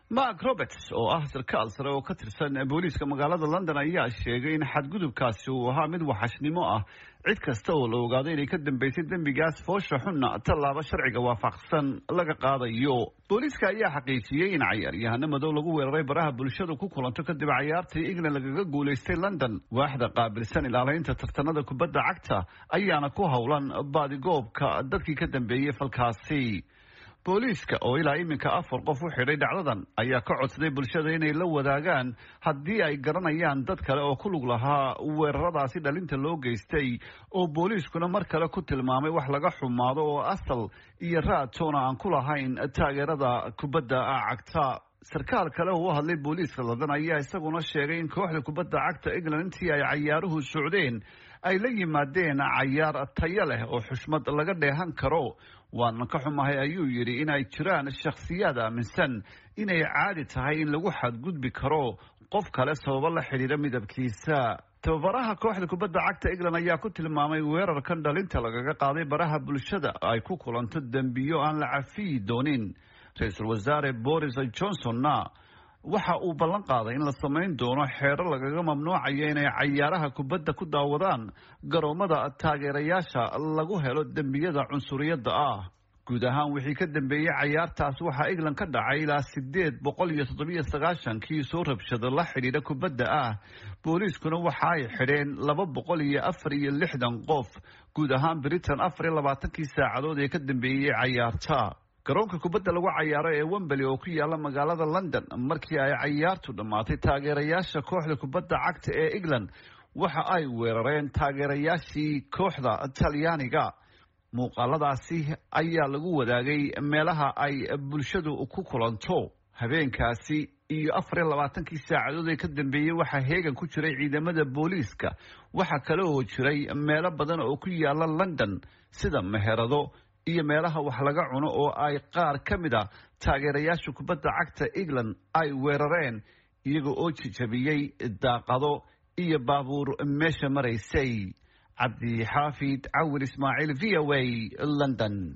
mark roberts oo ah sarkaal sare oo ka tirsan booliiska magaalada london ayaa sheegay in xadgudubkaasi uu ahaa mid waxashnimo ah cid kasta oo la ogaado inay ka dambeysay dembigaas foosha xunna tallaabo sharciga waafaqsan laga qaadayo booliiska ayaa xaqiijiyey in cayaaryahano madow lagu weeraray baraha bulshadu ku kulanto kadib cayaartii england lagaga guulaystay london waaxda qaabilsan ilaalaynta tartanada kubadda cagta ayaana ku howlan baadigoobka dadkii ka dambeeyey falkaasi booliiska oo ilaa iminka afar qof u xidhay dhacdadan ayaa ka codsaday bulshada inay la wadaagaan haddii ay garanayaan dad kale oo ku lug lahaa weeraradaasi dhalinta loo geystay oo booliiskuna mar kale ku tilmaamay wax laga xumaado oo asal iyo raadtoona aan ku lahayn taageerada kubadda cagta sarkaal kale oo u hadlay booliiska london ayaa isaguna sheegay in kooxda kubadda cagta england intii ay cayaaruhu socdeen ay la yimaadeen cayaar tayo leh oo xushmad laga dheehan karo waana ka xumahay ayuu yidhi in ay jiraan shakhsiyaad aaminsan inay caadi tahay in lagu xadgudbi karo qof kale sababo la xidhiira midabkiisa tababaraha kooxda kubadda cagta england ayaa ku tilmaamay weerarkan dhalinta lagaga qaaday baraha bulshada ay ku kulanto dembiyo aan la cafiyi doonin ra-iisul wasaare boris johnsonna waxa uu ballan qaaday in la samayn doono xeero lagaga mamnuucayo inay cayaaraha kubadda ku daawadaan garoomada taageerayaasha lagu helo dembiyada cunsuriyadda ah guud ahaan wixii ka dambeeyey cayaartaas waxaa england ka dhacay ilaa sideed boqol iyo toddobiyo sagaashankii soo rabshado la xidhiidha kubadda ah booliiskuna waxa ay xidheen laba boqol iyo afar iyo lixdan qof guud ahaan britain afar iyo labaatankii saacadood ee ka dambeeyey cayaarta garoonka kubadda lagu cayaaro ee wembeli oo ku yaala magaalada london markii ay cayaartu dhammaatay taageerayaasha kooxda kubadda cagta ee england waxa ay weerareen taageerayaashii kooxda talyaaniga muuqaaladaasi ayaa lagu wadaagay meelaha ay bulshadu ku kulanto habeenkaasi iyo afar iyo labaatankii saacadood ee ka dambeeyey waxaa heegan ku jiray ciidamada booliiska waxaa kale oo jiray meelo badan oo ku yaala london sida meherado iyo meelaha wax laga cuno oo ay qaar ka mid a taageerayaasha kubadda cagta england ay weerareen iyaga oo jijabiyey daaqado iyo baabuur meesha maraysay cabdi xaafid cawil ismaaciil v o a london